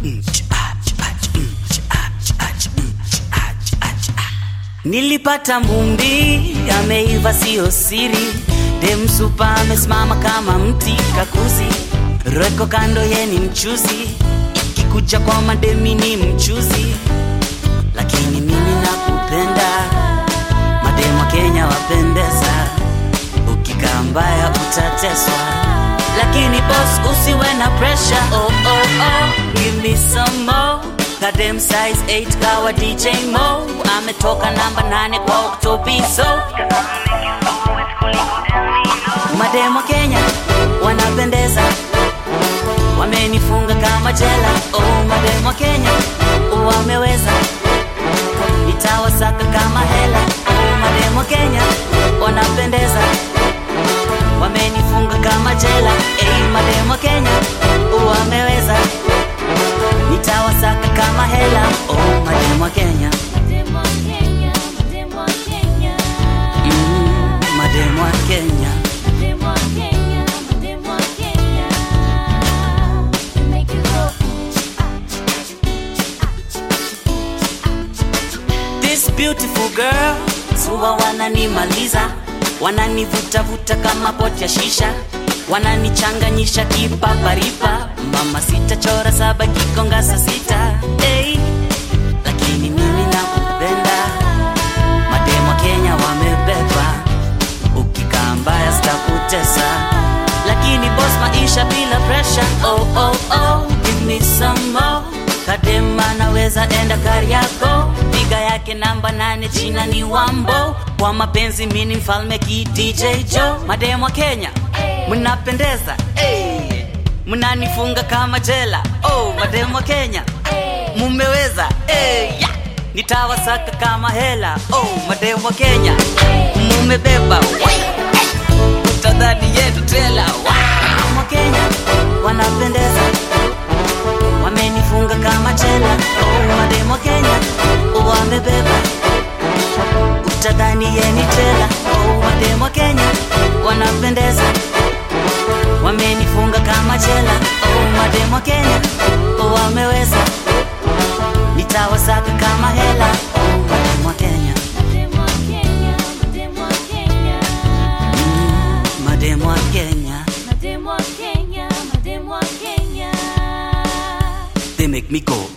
Nilipata mumbi ameiva, sio siri. Demsupa amesimama kama mti kakuzi, reko kando ye ni mchuzi, ikikuja kwa mademi ni mchuzi, lakini mimi nakupenda. Mademu wa Kenya wapendeza, ukikaa mbaya utateswa, lakini boss usiwe na pressure. Oh, oh, oh. Give me some more Kadem size 8 kawa DJ Mo ametoka namba 8 kwa Octopiso. Mademo Kenya wanapendeza, wamenifunga kama jela. Oh, mademo Kenya wameweza, nitawasaka kama hela. Oh, mademo Kenya wanapendeza, wamenifunga kama jela. Hey, mademo Kenya wameweza nitawasaka kama hela. Oh, mademu wa Kenya, Mademu wa Kenya, mademu wa Kenya, mm, mademu wa Kenya. mademu wa Kenya, mademu wa Kenya. You make it go. This beautiful girl huwa wananimaliza, wananivutavuta kama poti ya shisha, wananichanganyisha kipaparipa. Mama sita chora saba kikonga saa sita hey. Lakini mimi nakupenda, mademu wa Kenya wamebeba, ukikaa mbaya sitakutesa, lakini boss, maisha bila pressure. Oh, oh, oh, give me some more. Kadema naweza enda Kariako, piga yake namba nane, jina ni Wambo. Kwa mapenzi mini mfalme ki DJ Joe. Mademu wa Kenya mnapendeza, hey. mnanifunga kama jela. Oh, mademu wa Kenya mumeweza, hey. yeah. nitawasaka kama hela. Oh, mademu wa Kenya mumebeba, utadhani yetu tela. Wow. Wa Kenya wanapendeza wamenifunga kama jela. Oh, mademu wa Kenya wamebeba, utadhani yeni tela. Oh, mademu wa Kenya wanapendeza, wamenifunga kama jela. Oh, mademu wa Kenya wameweza, nitawasaka kama hela. Oh, mademu wa Kenya, Mademu wa Kenya, mademu wa Kenya. mademu wa Kenya, Mademu wa Kenya, mademu wa Kenya. they make me go